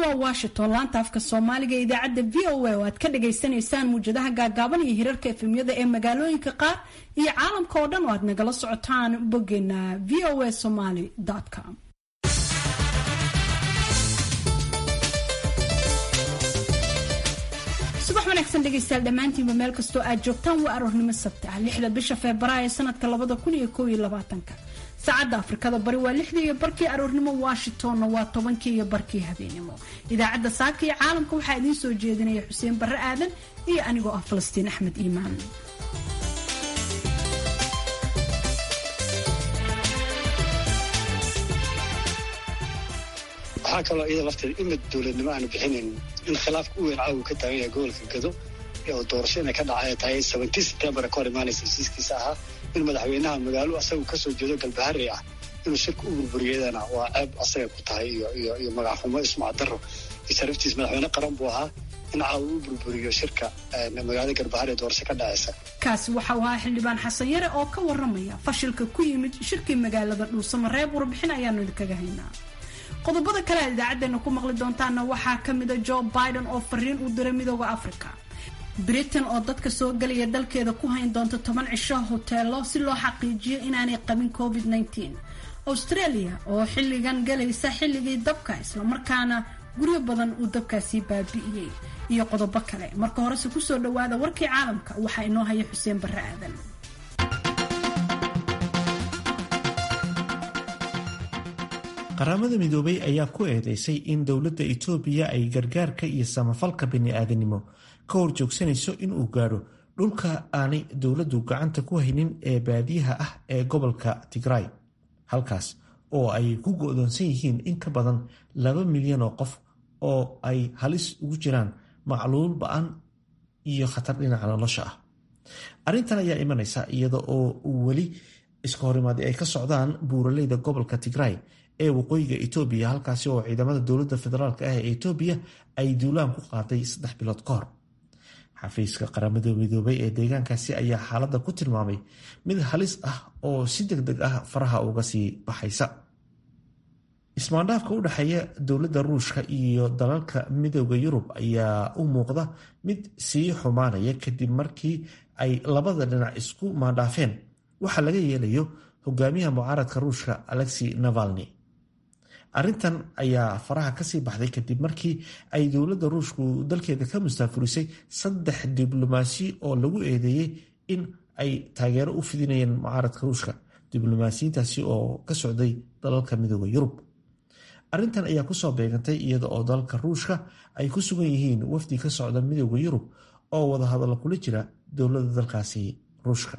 waa washington laanta afka soomaaliga ee idaacadda v o a oo aad ka dhagaysanaysaan muwjadaha gaagaaban iyo hirarka efemyada ee magaalooyinka qaar iyo caalamka oo dhan oo aad nagala socotaan boggeena v o a somaly com subax wanaagsan dhegaystayaal dhammaantiinba meel kastoo aad joogtaan waa aroornimo sabti ah lixda bisha febraayo sanadka labada kun iyo kow iyo labaatanka saacadda afrikada bari waa lixdii iyo barkii aroornimo washingtonna waa tobankii iyo barkii habeenimo idaacadda saaka iyo caalamka waxaa idiin soo jeedinaya xuseen barre aadan iyo anigoo ah falastiin axmed iimaan waxaa kaloo iyada lafteeda imid dowladnimo aanu bixinayn in khilaafka u weyn caawu ka taagan yahay gobolka gado oo doorasho inay ka dhacay tahay seventii septembar ka hor imaanaysa hesiiskiisa ahaa in madaxweynaha magaalo asagu kasoo jeedo galbaharey ah inuu shirka u burburiyadana waa ceeb asaga ku tahay iyo magaxxumo ismac daro iyo sharaftiis madaxweyne qaran buu ahaa in caawu u burburiyo shirka magaalada galbaharey doorasho ka dhacaysa kaasi waxau ahaa xildhibaan xasan yare oo ka waramaya fashilka ku yimid shirkii magaalada dhuusamareeb warbixin ayaanu idinkaga haynaa qodobada kale aad idaacadeena ku maqli doontaana waxaa ka mida joe biden oo fariin u diray midooda africa britain oo dadka soo gelaya dalkeeda ku hayn doonta toban cisho hoteelo si loo xaqiijiyo inaanay qabin covid -19 australia oo xilligan galaysa xilligii dabka islamarkaana guryo badan uu dabkaasii baabi'iyey iyo qodobo kale marka horese kusoo dhawaada warkii caalamka waxaa inoo haya xuseen barre aadan qaramada midoobay ayaa ku eedeysay in dowladda itoobiya ay gargaarka iyo samafalka bini-aadanimo ka horjoogsanayso inuu gaadho dhulka aanay dowladdu gacanta ku haynin ee baadiyaha ah ee gobolka tigray halkaas oo ay ku go-doonsan yihiin in ka badan laba milyan oo qof oo ay halis ugu jiraan macluul ba-an iyo khatar dhinaca nolosha ah arrintan ayaa imanaysa iyada oo weli iska horimaadi ay ka socdaan buuraleyda gobolka tigray ee waqooyiga etoobiya halkaasi oo ciidamada dowladda federaalk ah ee etoobiya ay duulaan ku qaaday saddex bilood ka hor xafiiska qaramada midoobay ee deegaankaasi ayaa xaaladda ku tilmaamay mid halis ah oo si deg deg ah faraha uga sii baxaysa ismaandhaafka u dhexeeya dowladda ruushka iyo dalalka midooda yurub ayaa u muuqda mid sii xumaanaya kadib markii ay labada dhinac isku maandhaafeen waxaa laga yeelayo hogaamiyaha mucaaradka ruushka alexi navalni arrintan ayaa faraha kasii baxday kadib markii ay dowladda ruushku dalkeeda ka mustaafurisay saddex diblomaasi oo lagu eedeeyey in ay taageero u fidinayeen mucaaradka ruushka diblomaasiyiintaasi oo ka socday dalalka midooda yurub arrintan ayaa kusoo beegantay iyada oo dalalka ruushka ay ku sugan yihiin wafdi ka socda midooda yurub oo wadahadallo kula jira dowladda dalkaasi ruushka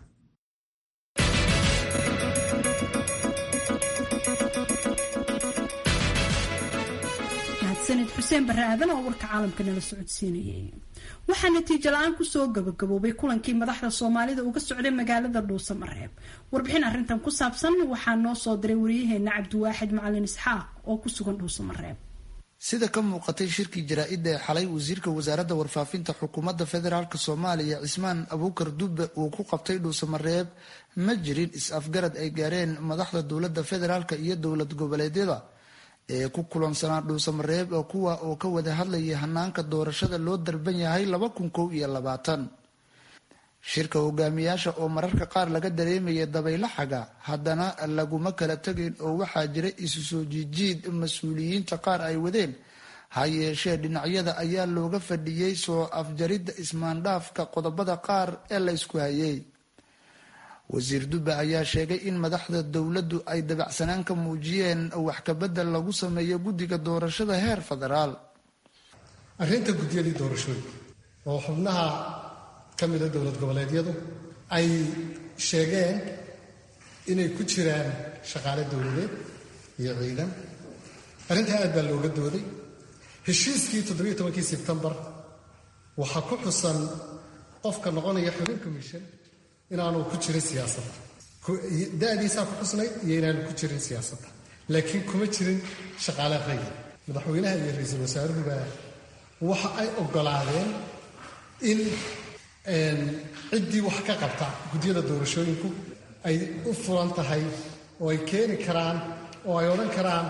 sanad xuseen barre aadan oo warka caalamka nala socodsiinayay waxaa natiijo la-aan kusoo gabagaboobay kulankii madaxda soomaalida uga socday magaalada dhuusamareeb warbixin arrintan ku saabsan waxaa noo soo diray wariyaheena cabdiwaaxid macalin isxaaq oo ku sugan dhuusamareeb sida ka muuqatay shirkii jaraa-idda ee xalay wasiirka wasaaradda warfaafinta xukuumadda federaalk soomaaliya cismaan abuukar dubbe uu ku qabtay dhuusamareeb ma jirin is-afgarad ay gaareen madaxda dowladda federaalk iyo dowlad goboleedyada ee ku kulansanaa dhuusamareeb oo kuwa oo ka wada hadlayay hanaanka doorashada loo darban yahay laba kun kow iyo labaatan shirka hogaamiyaasha oo mararka qaar laga dareemaya dabaylo xaga haddana laguma kala tegayn oo waxaa jira isu soo jiijiid mas-uuliyiinta qaar ay wadeen ha yeeshee dhinacyada ayaa looga fadhiyey soo afjaridda ismaandhaafka qodobada qaar ee la ysku hayay wasiir dubbe ayaa sheegay in madaxda dowladdu ay dabacsanaan ka muujiyeen wax kabedel lagu sameeyo guddiga doorashada heer federaal arrinta guddiyadii doorashooyinka oo xubnaha ka mida dowlad goboleedyadu ay sheegeen inay ku jiraan shaqaale dowladeed iyo ciidan arrintaa aad baa looga dooday heshiiskii toddobiyo tobankii sebtembar waxaa ku xusan qofka noqonaya xubin commission inaanu ku jirin siyaasadda da-diisaa ku xusnayd iyo inaanu ku jirin siyaasadda laakiin kuma jirin shaqaale rayid madaxweynaha iyo ra-iisul wasaaruhuba waxa ay ogolaadeen in ciddii wax ka qabta guddiyada doorashooyinku ay u furan tahay oo ay keeni karaan oo ay odhan karaan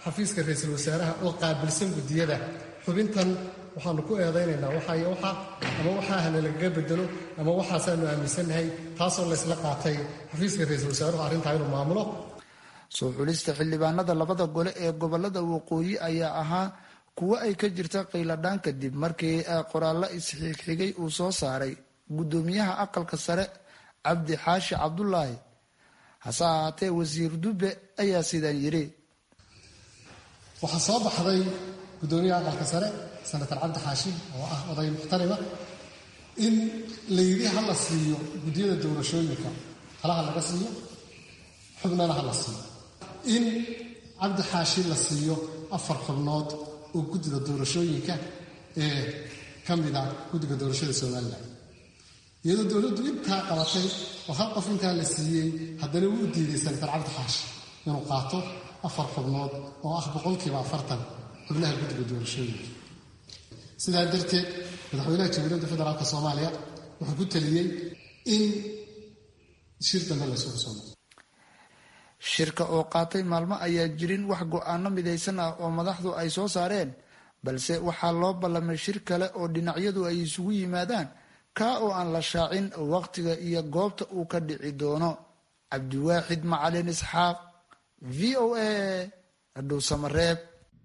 xafiiska ra-iisul wasaaraha oo qaabilsan guddiyada xubintan waxaanu ku eedaynaynaa waxaayo waxa ama waxaahana lagaga bedelo ama waxaasaanu aaminsannahay taasoo laysla qaatay xafiiska ra-iisul wasaaruhu arrintaa inuu maamulo soo xulista xildhibaanada labada gole ee gobolada waqooyi ayaa ahaa kuwo ay ka jirta qayladhaan kadib markii qoraallo isxigxigay uu soo saaray guddoomiyaha aqalka sare cabdi xaashi cabdulaahi hase ahaatee wasiir dube ayaa sidaan yidhi waxaa soo baxday guddoomiyaha aqalka sare senator cabdi xaashi oo ah oday muxtarima in layidhi ha la siiyo guddiyada doorashooyinka halaha laga siiyo xubnana ha la siiyo in cabdi xaashi la siiyo afar xubnood oo guddida doorashooyinka ee ka mida guddiga doorashada somalilan iyadoo dowladdu intaa qabatay oo hal qof intaa la siiyey haddana wuu diiday senator cabdi xaashi inuu qaato afar xubnood oo ah boqolkiiba afartan xubnaha guddiga doorashooyinka sidaa darteed madaxweynaha jamhuuriyadda federaalk soomaaliya wuxuu ku taliyey in shir dambe laysugu soo noqo shirka oo qaatay maalmo ayaa jirin wax go-aano midaysan ah oo madaxdu ay soo saareen balse waxaa loo ballamay shir kale oo dhinacyadu ay isugu yimaadaan kaa oo aan la shaacin waqtiga iyo goobta uu ka dhici doono cabdiwaaxid macalin isxaaq v o a dhuusamareeb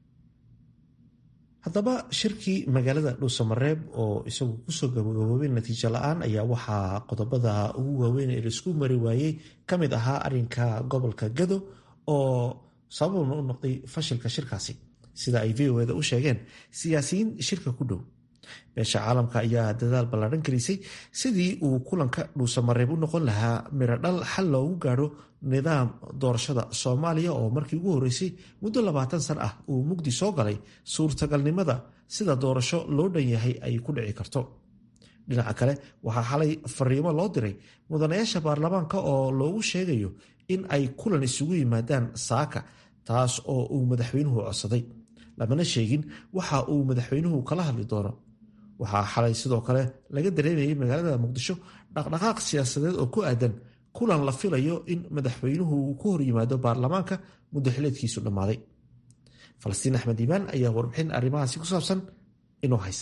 haddaba shirkii magaalada dhuusamareeb oo isagu kusoo gabagaboobay natiijo la-aan ayaa waxaa qodobada ugu waaweyn ee laisku mari waayey ka mid ahaa arinka gobolka gado oo sababna u noqday fashilka shirkaasi sida ay v o eda u sheegeen siyaasiyiin shirka ku dhow beesha caalamka ayaa dadaal ballaadhan gelisay sidii uu kulanka dhuusamareeb u noqon lahaa mirodhal xal loogu gaadho nidaam doorashada soomaaliya oo markii ugu horreysay muddo labaatan san ah uu mugdi soo galay suurtagalnimada sida doorasho loo dhan yahay ay ku dhici karto dhinaca kale waxaa xalay fariimo loo diray mudanayaasha baarlamaanka oo loogu sheegayo in ay kulan isugu yimaadaan saaka taas oo uu madaxweynuhu codsaday lamana sheegin waxa uu madaxweynuhu kala hadli doono waxaa xalay sidoo kale laga dareemayay magaalada muqdisho dhaqdhaqaaq siyaasadeed oo ku aadan kulan la filayo in madaxweynuhu uu ku hor yimaado baarlamaanka muddo xileedkiisu dhammaaday falastiin axmed iimaan ayaa warbixin arrimahaasi ku saabsan inoo haysa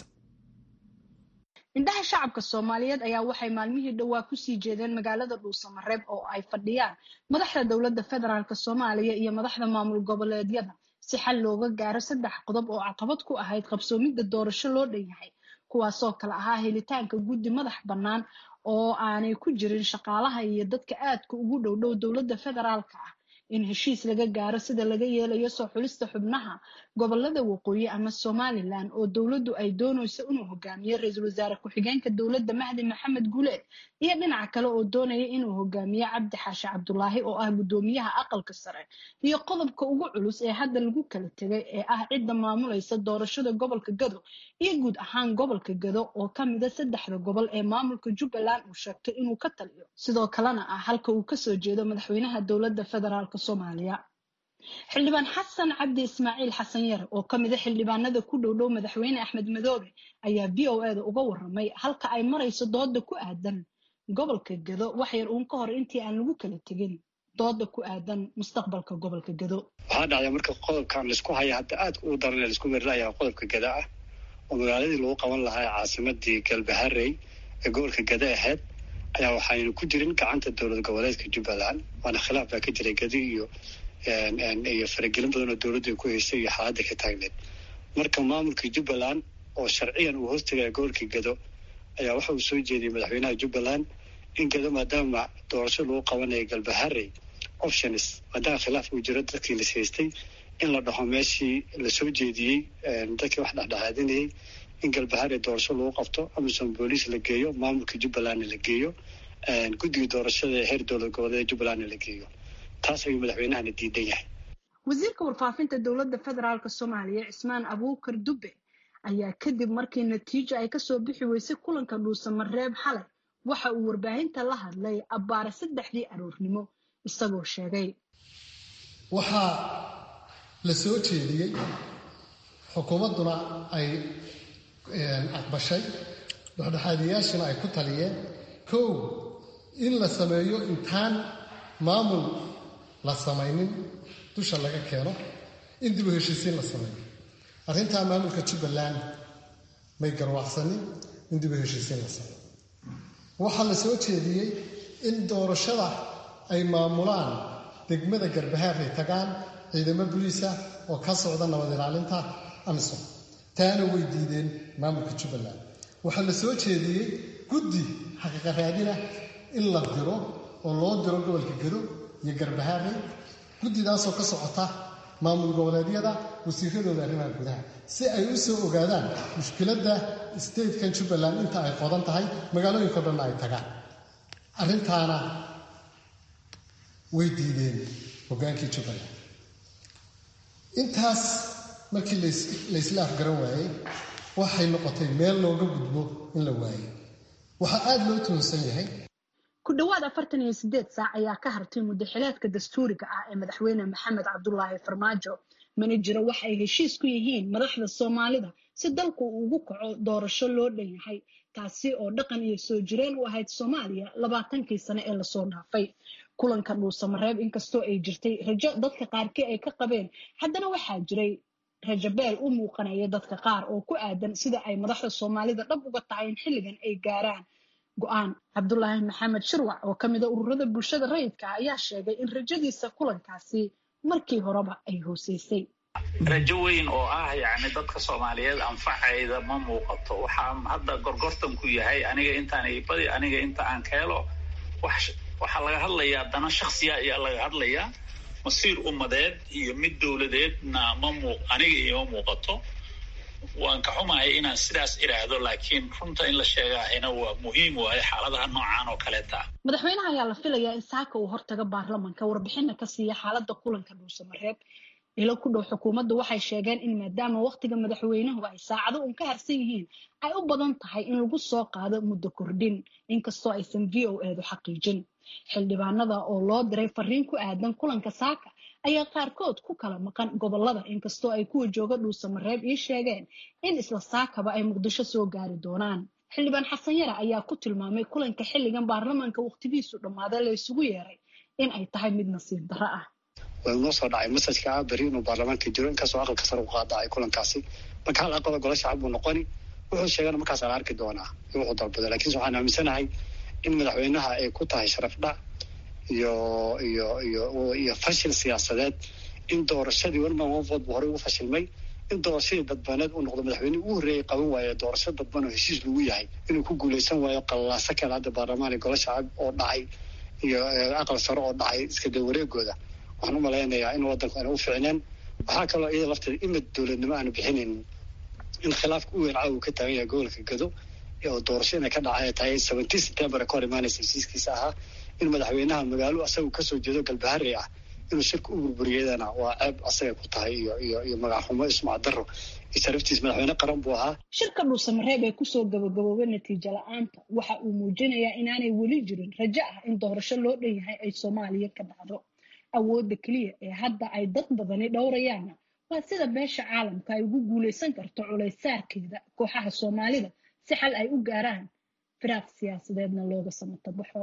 indhaha shacabka soomaaliyeed ayaa waxay maalmihii dhowaa kusii jeedeen magaalada dhuusamareeb oo ay fadhiyaan madaxda dowladda federaalk soomaaliya iyo madaxda maamul goboleedyada si xal looga gaaro saddex qodob oo caqabad ku ahayd qabsoomidda doorasho loo dhan yahay kuwaasoo kale ahaa helitaanka guddi madax bannaan oo aanay ku jirin shaqaalaha iyo dadka aadka ugu dhowdhow dowladda federaalka ah in heshiis laga gaaro sida laga yeelayo soo xulista xubnaha gobolada waqooyi ama somalilan oo dowladdu ay doonayso inuu hogaamiyo ra-iisul wasaare ku-xigeenka dowladda mahdi maxamed guleed iyo dhinaca kale oo doonaya inuu hogaamiyo cabdi xaashi cabdulaahi oo ah guddoomiyaha aqalka sare iyo qodobka ugu culus ee hadda lagu kala tegay ee ah cidda maamulaysa doorashada gobolka gado iyo guud ahaan gobolka gado oo ka mida saddexda gobol ee maamulka jubbaland uu sheegtay inuu ka taliyo sidoo kalena ah halka uu kasoo jeedo madaxweynaha dowladda federaalk soomaaliya xildhibaan xasan cabdi ismaaciil xasan yare oo ka mida xildhibaanada ku dhowdhow madaxweyne axmed madoobe ayaa v o eda uga waramay halka ay marayso dooda ku aadan gobolka gado wax yar uun ka hor intii aan lagu kala tegin dooda ku aadan mustaqbalka gobolka gado waxaa dhacday marka qodobkan laisku haya hadda aadka ugu daran ee laisku merilaya qodobka gada ah oo magaaladii lagu qaban lahaa caasimadii galbaharey ee gobolka gada ahayd ayaa waxaynu ku jirin gacanta dowlad goboleedka jubbaland waana khilaaf baa ka jiray gadi iyo iyo faragelin badan oo dowladdu ay ku haysay iyo xaaladda ka taagneed marka maamulka jubbaland oo sharciyan uu hoostagaya gobolka gado ayaa waxa uu soo jeediyey madaxweynaha jubbaland in gado maadaama doorasho lagu qabanayo galbaharey options maadaama khilaaf uu jiro dadkii las haystay in la dhaho meeshii lasoo jeediyey dadkii wax dhexdhexaadinayay in galbaharey doorasho lagu qabto amisom booliis la geeyo maamulka jubbalandna la geeyo guddiga doorashada ee heer dowlad goboleed jubbalandna la geeyo taas ayuu madaxweynahana diidan yahay wasiirka warfaafinta dowladda federaalk soomaaliya cismaan abuukar dube ayaa kadib markii natiijo ay kasoo bixi weysay kulanka dhuusamareeb xalay waxa uu warbaahinta la hadlay abbaare saddexdii aroornimo isagoo sheegay waxaa la soo jeediyey xukuumadduna ay aqbashay dhexdhexaadiyaashana ay ku taliyeen kow in la sameeyo intaan maamul la samaynin dusha laga keeno in dib u heshiisiin la sameeyo arrintaa maamulka jubbaland may garwaaqsanin in dib u heshiisiin la sameeyo waxaa la soo jeediyey in doorashada ay maamulaan degmada garbahaar ay tagaan ciidamo buliisa oo ka socda nabad ilaalinta amisom taana way diideen maamulka jubbaland waxaa la soo jeediyey guddi xaqiiqa raadina in la diro oo loo diro gobolka gedo iyo garbahaare guddidaasoo ka socota maamul goboleedyada wasiiradooda arrimaha gudaha si ay u soo ogaadaan mushkiladda statekan jubbaland inta ay qodan tahay magaalooyinko dhanna ay tagaan arrintaana way diideen hoggaankii jubbaland intaas markii laysla afgaran waayey waxay noqotay meel looga gudbo in la waayo waxaa aada loo tuhunsan yahay ku dhowaad afartan iyo sideed saac ayaa ka hartay muddaxileedka dastuuriga ah ee madaxweyne maxamed cabdulaahi farmaajo mana jiro wax ay heshiis ku yihiin madaxda soomaalida si dalku uu ugu kaco doorasho loo dhan yahay taasi oo dhaqan iyo soo jireen u ahayd soomaaliya labaatankii sane ee lasoo dhaafay kulanka dhuusamareeb inkastoo ay jirtay rajo dadka qaarkii ay ka qabeen haddana waxaa jiray rajabeel u muuqanaya dadka qaar oo ku aadan sida ay madaxda soomaalida dhab uga tahay in xilligan ay gaaraan go-aan cabdulaahi maxamed shirwac oo ka mida ururada bulshada rayidka ayaa sheegay in rajadiisa kulankaasi markii horeba ay hooseysay rajo weyn oo ah yacni dadka soomaaliyeed anfacayda ma muuqato waxaa hadda gorgortanku yahay aniga intaan ibadi aniga inta aan ka helo waxaa laga hadlayaa dana shaksiya ayaa laga hadlayaa masiir ummadeed iyo mid dowladeedna ma muu aniga ioma muuqato waan ka xumahay inaan sidaas idhaahdo laakiin runta in la sheegaahina waa muhiim waayo xaaladaha noocan oo kaleeta ah madaxweynaha ayaa la filayaa in saaka uu hortaga baarlamanka warbixina ka siiya xaaladda kulanka dhuusamareeb ilo ku dhow xukuumadda waxay sheegeen in maadaama wakhtiga madaxweynuhu ay saacado uun ka harsan yihiin ay u badan tahay in lagu soo qaado muddo kordhin inkastoo aysan v o eedu xaqiijin xildhibaanada oo loo diray fariin ku aadan kulanka saaka ayaa qaarkood ku kala maqan gobolada inkastoo ay kuwa jooga dhuusamareeb ii sheegeen in isla saakaba ay muqdisho soo gaari doonaan xildhibaan xasan yare ayaa ku tilmaamay kulanka xilligan baarlamaanka wakhtigiisu dhammaaday la isugu yeeray in ay tahay mid nasiib darro ah waa noo soo dhacay masajka ah beri inuu baarlamaanka jiro inkastoo aqalka sare u qaadacay kulankaasi marka hal aqalo golo shacab buu noqoni wuxuu sheegana markaas la arki doonaa in wuxuu dalbado lakiinse waxaan aaminsanahay in madaxweynaha ay ku tahay sharaf dhac iyo iyo iyo iyo fashil siyaasadeed in doorashadii weliba wanfood buu horey ugu fashilmay in doorashadii dadbaneed uu noqdo madaxweyne ugu horreeyay qaban waaye doorasho dadban oo heshiis lagu yahay inuu ku guuleysan waayo qalaaso kale hadda baarlamaan iyo golo shacab oo dhacay iyo aqal sare oo dhacay iska daba wareegooda waxaan u malaynayaa in waddanku aana u ficneen waxaa kaloo iyada lafteeda imid dowladnimo aanu bixinayn in khilaafka u weyn caawa ka taagan yahay gobolka gado oo doorasho inay ka dhacay tahay seventeen september ka hor imaanaysa heshiiskiisa ahaa in madaxweynaha magaalo asagu kasoo jeedo galbaharey ah inuu shirka u burburiyadana waa ceeb asagay ku tahay iyo iyo iyo magaxxumo ismac daro iyo sharaftiis madaxweyne qaran buu ahaa shirka dhuusamareeb ee kusoo gabagaboobay natiijo la-aanta waxa uu muujinayaa inaanay weli jirin rajo ah in doorasho loo dhan yahay ay soomaaliya ka dhacdo awoodda keliya ee hadda ay dad badani dhowrayaanna waa sida beesha caalamka ay ugu guulaysan karto culaysaarkeeda kooxaha soomaalida si xal ay u gaaraan firaaq siyaasadeedna looga samato baxo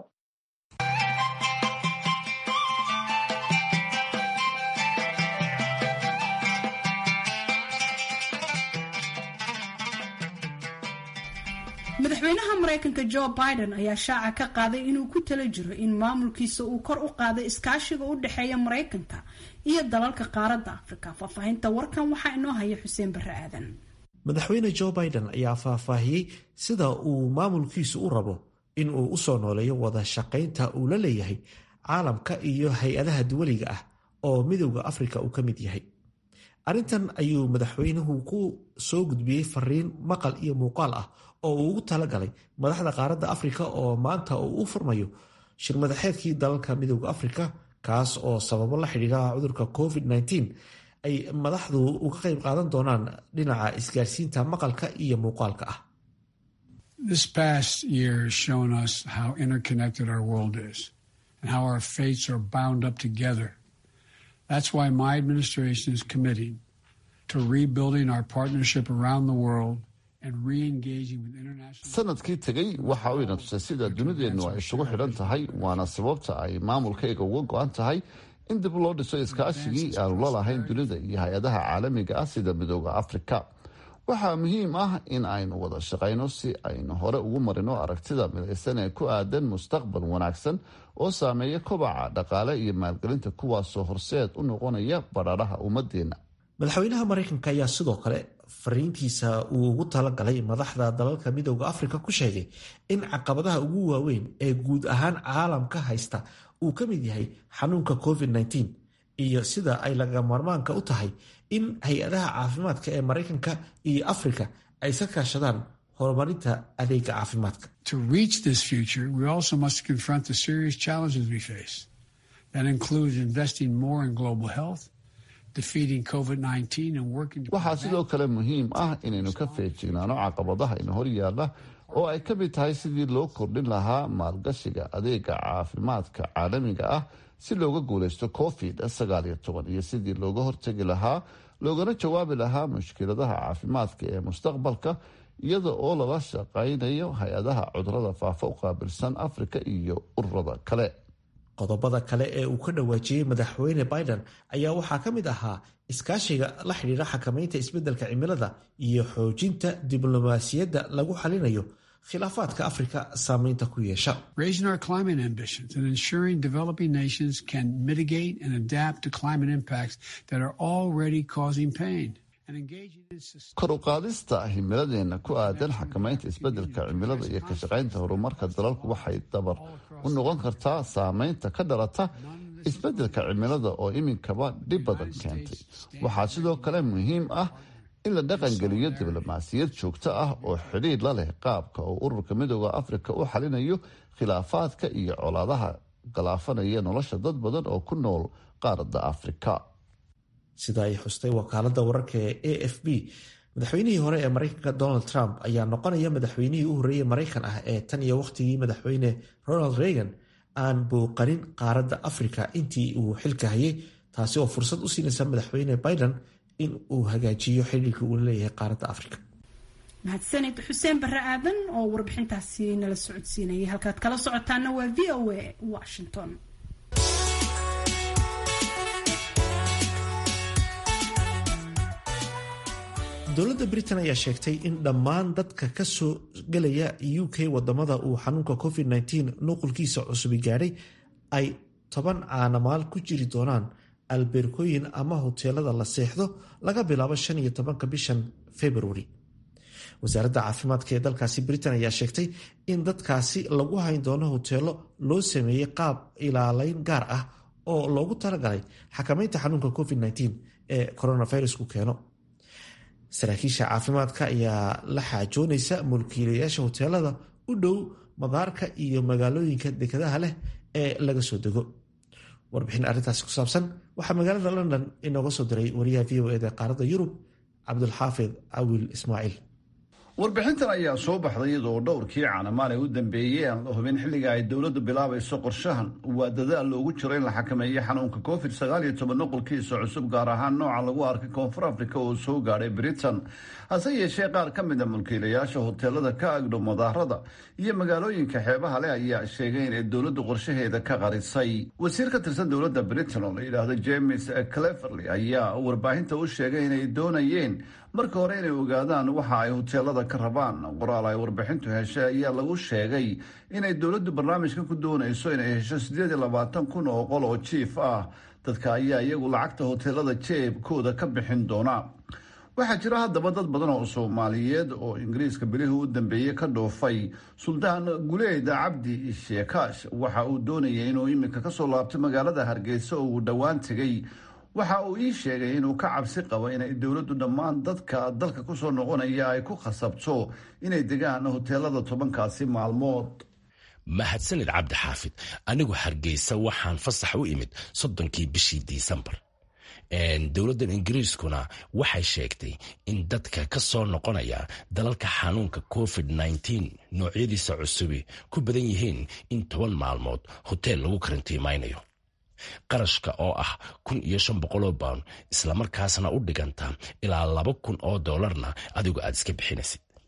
madaxweynaha maraykanka jo biden ayaa shaaca ka qaaday inuu ku tala jiro in maamulkiisa uu kor u qaaday iskaashiga u dhexeeya maraykanka iyo dalalka qaaradda afrika faahfaahinta warkan waxaa inoo haya xuseen barre aadan madaxweyne jo biden ayaa faahfaahiyey sida uu maamulkiisu u rabo in uu usoo nooleeyo wada shaqaynta uu la leeyahay caalamka iyo hay-adaha duwaliga ah oo midowda afrika uu ka mid yahay arrintan ayuu madaxweynuhu ku soo gudbiyey fariin maqal iyo muuqaal ah oo uu ugu talagalay madaxda qaaradda afrika oo maanta uu u furmayo shir madaxeedkii dalalka midowda afrika kaas oo sababo la xidhiidha cudurka covid-19 ay madaxdu uga qayb qaadan doonaan dhinaca isgaarsiinta maqalka iyo muuqaalka ah This past year has shown us how interconnected our world is and how our fates are bound up together. That's why my administration is committing to rebuilding our partnership around the world sanadkii tegey waxa uu ina tusay sida dunideennu ay isugu xidhan tahay waana sababta ay maamulkayga uga go-an tahay in dib loo dhiso iskaashigii aanu la lahayn dunida iyo hay-adaha caalamiga ah sida midooda afrika waxaa muhiim ah in aynu wada shaqayno si aynu hore ugu marino aragtida midaysan ee ku aadan mustaqbal wanaagsan oo saameeya kobaca dhaqaale iyo maalgelinta kuwaasoo horseed u noqonaya badhaadhaha ummadeenna madaxweynaha maraykanka ayaa sidoo kale fariintiisa uu ugu talagalay madaxda dalalka midooda afrika ku sheegay in caqabadaha ugu waaweyn ee guud ahaan caalamka haysta uu ka mid yahay xanuunka covid-19 iyo sida ay laga maarmaanka u tahay in hay-adaha caafimaadka ee maraykanka iyo afrika ay iska kaashadaan horumarinta adeega caafimaadka To reach this future, we also must confront the serious challenges we face. That includes investing more in global health, defeating COVID-19 and working to waxaa sidoo kale muhiim ah inaynu ka feejignaano caqabadaha ina hor yaalla oo ay ka mid tahay sidii loo kordhin lahaa maalgashiga adeega caafimaadka caalamiga ah si looga guulaysto covid sagaal iyo toban iyo sidii looga hortegi lahaa loogana jawaabi lahaa mushkiladaha caafimaadka ee mustaqbalka iyada oo lala shaqaynayo hay-adaha cudurada faafa u qaabilsan afrika iyo ururada kale qodobada kale ee uu ka dhawaajiyey madaxweyne biden ayaa waxaa ka mid ahaa iskaashiga la xidhiidha xakamaynta isbeddelka cimilada iyo xoojinta diblomaasiyadda lagu xalinayo khilaafaadka afrika saameynta ku yeesha raising our climate ambitions and ensuring developing nations can mitigate and adapt to climate impacts that are already causing pain. And engaging in sus- kor u qaadista himiladeena ku aadan xakamaynta isbeddelka cimilada iyo ka shaqaynta horumarka dalalku waxay dabar u noqon kartaa saameynta ka dhalata isbeddelka cimilada oo iminkaba dhib badan keentay waxaa sidoo kale muhiim ah in la dhaqangeliyo diblomaasiyad joogto ah oo xidhiidh la leh qaabka uu ururka midooda afrika u xalinayo khilaafaadka iyo colaadaha galaafanaya nolosha dad badan oo ku nool qaaradda afrika sida ay xustay wakaalada wararka ee a f b madaxweynihii hore ee maraykanka donald trump ayaa noqonaya madaxweynihii u horreeyey maraykan ah ee tan iyo wakhtigii madaxweyne ronald reagan aan bouqanin qaaradda afrika intii uu xilka hayay taasi oo fursad u siinaysa madaxweyne biden in uu hagaajiyo xidhiirka uu leeyahay qaaradda afrika mahadsanid xuseen barre aadan oo warbixintaasi nala socodsiinayay halkaad kala socotaana waa v o a washington dowladda britain ayaa sheegtay in dhammaan dadka ka soo gelaya u k wadamada uu xanuunka covid-19 nuqulkiisa cusubi gaadhay ay toban caanamaal ku jiri doonaan albeerkooyin ama hoteelada la seexdo laga bilaabo shan iyo tobanka bishan februari wasaaradda caafimaadka ee dalkaasi britain ayaa sheegtay in dadkaasi lagu hayn doono hoteelo loo sameeyey qaab ilaaleyn gaar ah oo loogu talagalay xakamaynta xanuunka covid-19 ee coronavirusku keeno saraakiisha caafimaadka ayaa la xaajoonaysa mulkiilayaasha hoteelada u dhow madaarka iyo magaalooyinka dekadaha leh ee laga soo dego warbixin arrintaasi ku saabsan waxaa magaalada london inooga soo diray wariyaha v o eda qaaradda yurub cabdulxaafid awil ismaaciil warbixintan ayaa soo baxday iyadoo dhowrkii caanamaale u dambeeyey aan la hubin xilliga ay dowladdu bilaabayso qorshahan waa dadaal loogu jiro in la xakameeyo xanuunka covid sagaal iyo toban nuqulkiisa cusub gaar ahaan nooca lagu arkay koonfur afrika oo soo gaadhay britain hase yeeshee qaar ka mida mulkiilayaasha hoteelada ka agdhow madaarada iyo magaalooyinka xeebaha leh ayaa sheegay inay dowladdu qorshaheeda ka qarisay wasiir ka tirsan dowladda britain oo la yidhaahdo james cleverley ayaa warbaahinta u sheegay inay doonayeen marka hore inay ogaadaan waxa ay hoteelada ka rabaan qoraal ay warbixintu heshay ayaa lagu sheegay inay dowladdu barnaamijkan ku doonayso inay hesho siddeed iyo labaatan kun oo qol oo jiif ah dadka ayaa iyagu lacagta hoteelada jeebkooda ka bixin doona waxaa jira haddaba dad badan oo soomaaliyeed oo ingiriiska bilihii u dambeeyey ka dhoofay suldaan guleed cabdi sheekaash waxa uu doonayay inuu iminka kasoo laabto magaalada hargeysa oo uu dhowaan tegay waxa uu ii sheegay inuu ka cabsi qabo inay dowladdu dhammaan dadka dalka kusoo noqonaya ay ku khasabto inay degaan hoteelada tobankaasi maalmood mahadsanid cabdi xaafid anigu hargeysa waxaan fasax u imid soddonkii bishii disembar dowladdan ingiriiskuna waxay sheegtay in dadka ka soo noqonaya dalalka xanuunka covid noocyadiisa cusubi ku badan yihiin in toban maalmood hoteel lagu karantiimaynayo qarashka oo ah kun iyo shan boqoloo bawn islamarkaasna u dhiganta ilaa laba kun oo doolarna adigu aad iska bixinaysid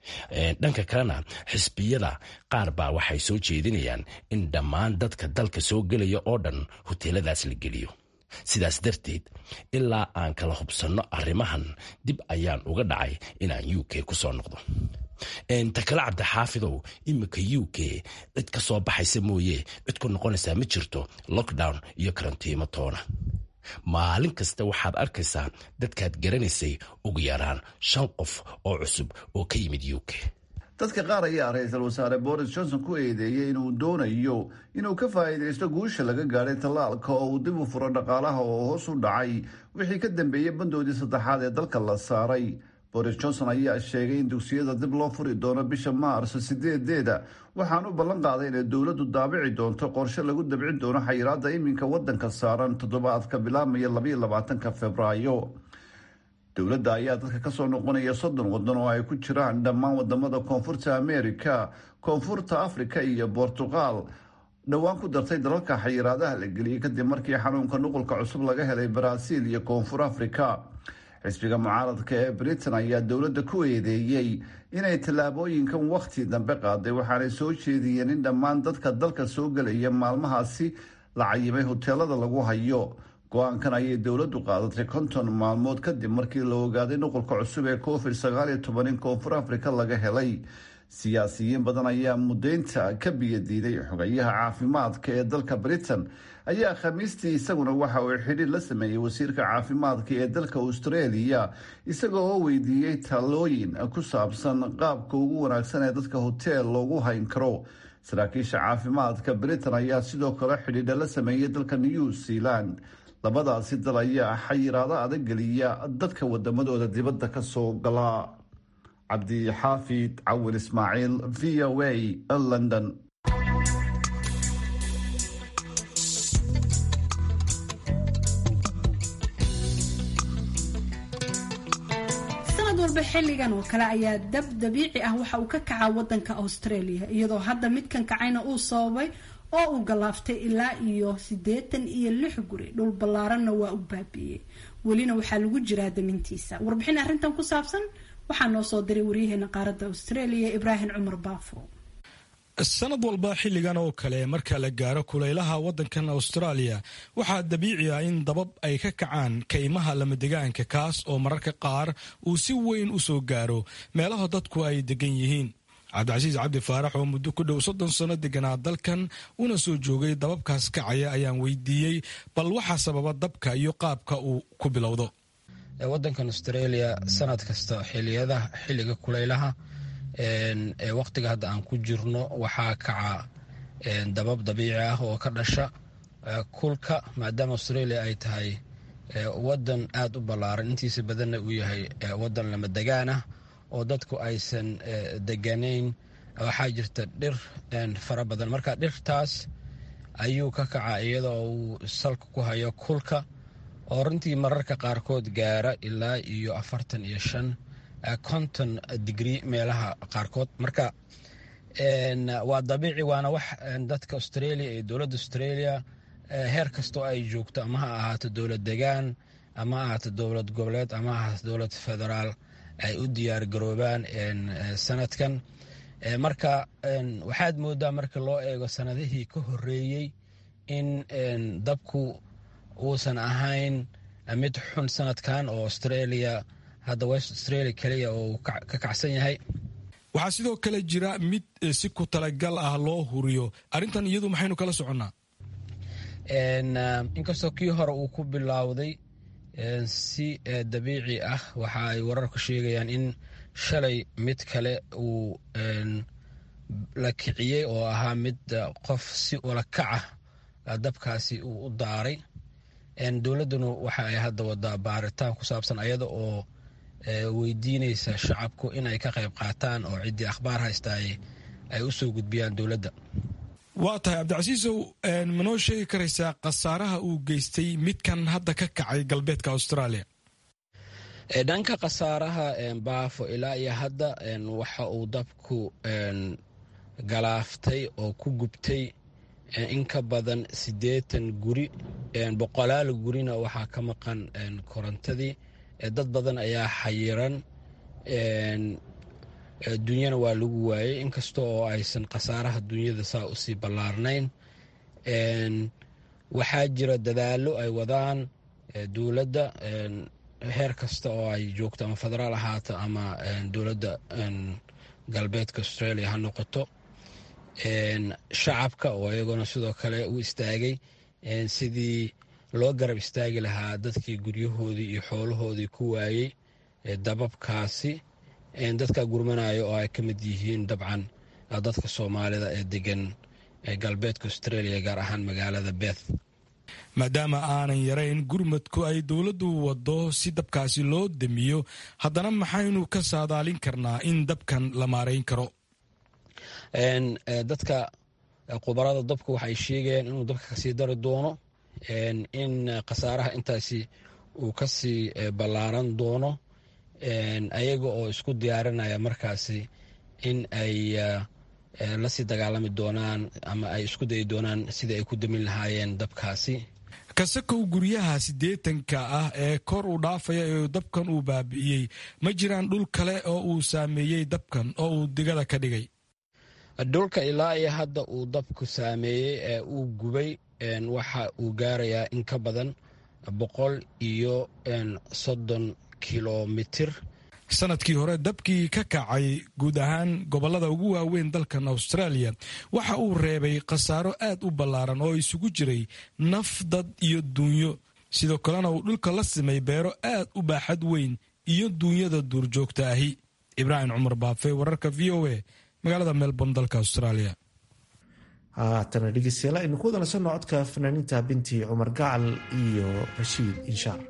dhanka kalena xisbiyada qaar baa waxay soo jeedinayaan in dhammaan dadka dalka soo gelaya oo dhan hoteeladaas la geliyo sidaas darteed ilaa aan kala hubsanno arrimahan dib ayaan uga dhacay inaan u k ku soo noqdo ta kale cabdixaafidow iminka u k cid ka soo baxaysa mooye cid ku noqonaysaa ma jirto lockdown iyo karantiimo toona maalin kasta waxaad arkaysaa dadkaad garanaysay ugu yaraan shan qof oo cusub oo ka yimid u k dadka qaar ayaa ra-iisul wasaare boris johnson ku eedeeyey inuu doonayo inuu ka faa'iidaysto guusha laga gaadhay tallaalka oo uu dib u furo dhaqaalaha oo hoos u dhacay wixii ka dambeeyey bandoodii saddexaad ee dalka la saaray boris johnson ayaa sheegay in dugsiyada dib loo furi doono bisha maarso sideedeeda waxaan u ballan qaaday inay dowladdu daabici doonto qorshe lagu dabcin doono xayiraadda iminka waddanka saaran toddobaadka bilaabmaya labaiyo labaatanka februaayo dowladda ayaa dadka kasoo noqonaya soddon waddan oo ay ku jiraan dhammaan wadamada koonfurta america koonfurta africa iyo bortuqal dhowaan ku dartay dalalka xayiraadaha la geliyey kadib markii xanuunka nuqulka cusub laga helay baraaziil iyo koonfur africa xisbiga mucaaradka ee britain ayaa dowladda ku eedeeyey inay tallaabooyinkan wakhti dambe qaaday waxaanay soo jeediyeen in dhammaan dadka dalka soo gelaya maalmahaasi la cayimay hoteelada lagu hayo go-aankan ayay dowladdu qaadatay konton maalmood kadib markii la ogaaday nuqulka cusub ee covid sagaal iyo toban in koonfur africa laga helay siyaasiyiin badan ayaa mudaynta ka biyadiiday xogayaha caafimaadka ee dalka britain ayaa khamiistii isaguna waxa uu xidhiir la sameeyey wasiirka caafimaadka ee dalka australia isaga oo weydiiyey talooyin ku saabsan qaabka ugu wanaagsan ee dadka hoteel loogu hayn karo saraakiisha caafimaadka britain ayaa sidoo kale xidhiidha la sameeyey dalka new zealand labadaasi dal ayaa xayiraado adag geliya dadka wadamadooda dibadda ka soo gala cabdixaafid cawil ismaaciil v o a london sanad walba xilligan oo kale ayaa dab dabiici ah waxa uu ka kacaa wadanka australia iyadoo hadda midkan kacayna uu sababay oo uu galaaftay ilaa iyo siddeetan iyo lix guri dhul ballaaranna waa u baabiiyey welina waxaa lagu jiraa damintiisa warbixin arrintan ku saabsan waxaa noo soo diray waryaheena qaaradda australia ibraahim cumar baafo sanad walba xilligan oo kale marka la gaaro kulaylaha waddankan austraaliya waxaa dabiici ah in dabab ay ka kacaan kaymaha lamadegaanka kaas oo mararka qaar uu si weyn u soo gaaro meelaha dadku ay degan yihiin cabdicasiis cabdi faarax oo muddo ku dhow soddon sano deganaa dalkan una soo joogay dababkaas kacaya ayaan weydiiyey bal waxaa sababa dabka iyo qaabka uu ku bilowdo wadankan australia sanad kasta xiliyada xilliga kulaylaha ee waqtiga hadda aan ku jirno waxaa kaca dabab dabiici ah oo ka dhasha kulka maadaama australia ay tahay wadan aada u ballaaran intiisa badanna uu yahay wadan lama degaan ah oo dadku aysan deganayn waxaa jirta dhir fara badan marka dhirtaas ayuu ka kaca iyadoo uu salka ku hayo kulka oo runtii mararka qaarkood gaara ilaa iyo afartan iyo shan konton digrii meelaha qaarkood marka waa dabiici waana wax dadka australia iyo dowladda australia heer kastoo ay joogto ama ha ahaato dowlad degaan ama ha ahaato dowlad goboleed ama ha ahaato dowlad federaal ay u diyaar garoobaan sanadkan marka waxaad moodaa marka loo eego sanadihii ka horeeyey in dabku uusan ahayn mid xun sanadkan oo australia hadda west australia keliya oo ka kacsan yahay waxaa sidoo kale jira mid si ku talagal ah loo huriyo arrintan iyadu maxaynu kala soconnaa inkastoo kii hore uu ku bilowday si dabiici ah waxa ay wararku sheegayaan in shalay mid kale uu la kiciyey oo ahaa mid qof si ula kaca dabkaasi uu u daaray dowladduna waxa ay hadda wadaa baaritaan ku saabsan ayada oo weydiinaysa shacabku inay ka qayb qaataan oo ciddii akhbaar haysta ay u soo gudbiyaan dowladda waa tahay cabdicasiisow manoo sheegi karaysaa khasaaraha uu geystay midkan hadda ka kacay galbeedka australia dhanka khasaaraha baafo ilaa iyo hadda waxa uu dabku galaaftay oo ku gubtay in ka badan siddeetan guri boqolaal gurina waxaa ka maqan korontadii dad badan ayaa xayiran dunyana waa lagu waayey inkasta oo aysan khasaaraha dunyada saa usii ballaarnayn waxaa jira dadaallo ay wadaan dowladda heer kasta oo ay joogto ama federaal ahaato ama dowladda galbeedka australia ha noqoto shacabka oo iyagona sidoo kale u istaagay sidii loo garab istaagi lahaa dadkii guryahoodii iyo xoolahoodii ku waayey dababkaasi dadka gurmanaya oo ay ka mid yihiin dabcan dadka soomaalida ee degan galbeedka australia gaar ahaan magaalada beth maadaama aanan yarayn gurmadku ay dowladdu waddo si dabkaasi loo damiyo haddana maxaynu ka saadaalin karnaa in dabkan la maarayn karo dadka khubarada dabka waxay sheegayaan inuu dabka kasii dari doono in khasaaraha intaasi uu kasii ballaaran doono ayaga oo isku diyaarinaya markaasi in ay lasii dagaalami doonaan ama ay isku dayi doonaan sidii ay ku damin lahaayeen dabkaasi kasakow guryaha siddeetanka ah ee kor u dhaafaya ee dabkan uu baabi'iyey ma jiraan dhul kale oo uu saameeyey dabkan oo uu digada ka dhigay dhulka ilaa iyo hadda uu dabku saameeyey ee uu gubay waxa uu gaarayaa in ka badan boqol iyo soddon kilomitir sanadkii hore dabkii ka kacay guud ahaan gobollada ugu waaweyn dalkan australia waxa uu reebay khasaaro aad u ballaaran oo isugu jiray naf dad iyo duunyo sidoo kalena uu dhulka la simay beero aad u baaxad weyn iyo duunyada duurjoogta ahi ibraahim cumar baafe wararka v o a magaalada melbourne dalka australia haatana dhegeystayaal aynu ku wada nasanno codka fanaaniinta binti cumar gacal iyo rashiid inshaar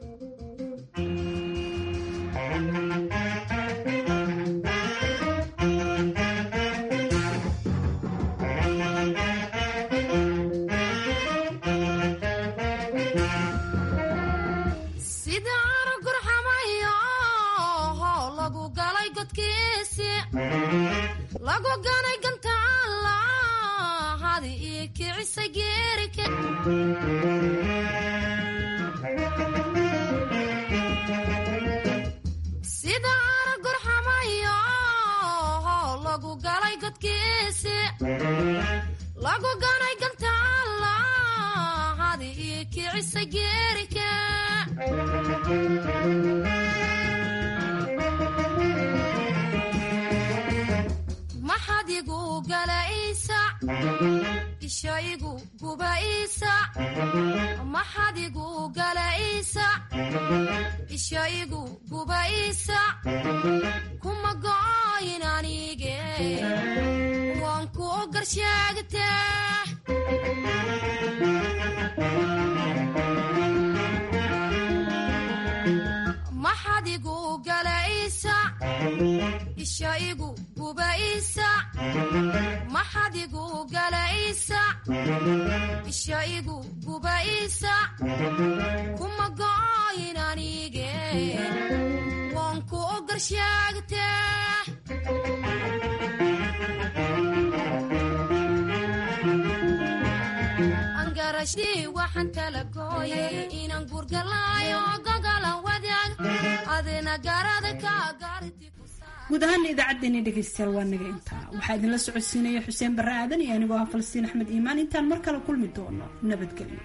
guud ahaana idaacaddeenii dhegaystayaal waa naga intaa waxaa idinla socodsiinaya xuseen barre aadan iyo anigoo ah falastiin axmed iimaan intaan mar kale kulmi doono nabadgelyo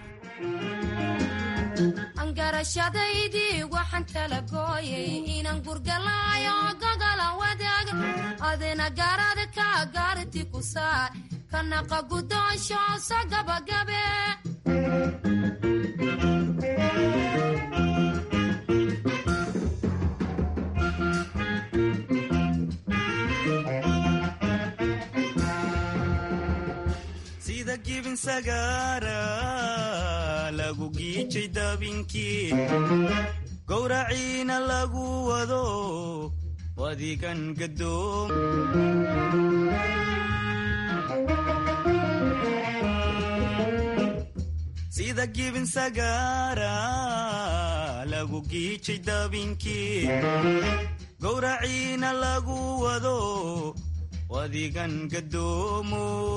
angarashadaydii waxaan tala gooyay inaan gurgalaayo gogala wadaag adina garada ka gaarti ku saar kanaqa gudoonsho so gabagabe sida gibin sagaara lagu giijay dabinkii gowraciina lagu wado wadigan gadoom sida gibin sagaara lagu giijay dabinkii gowraciina lagu wado wadigan gadoomo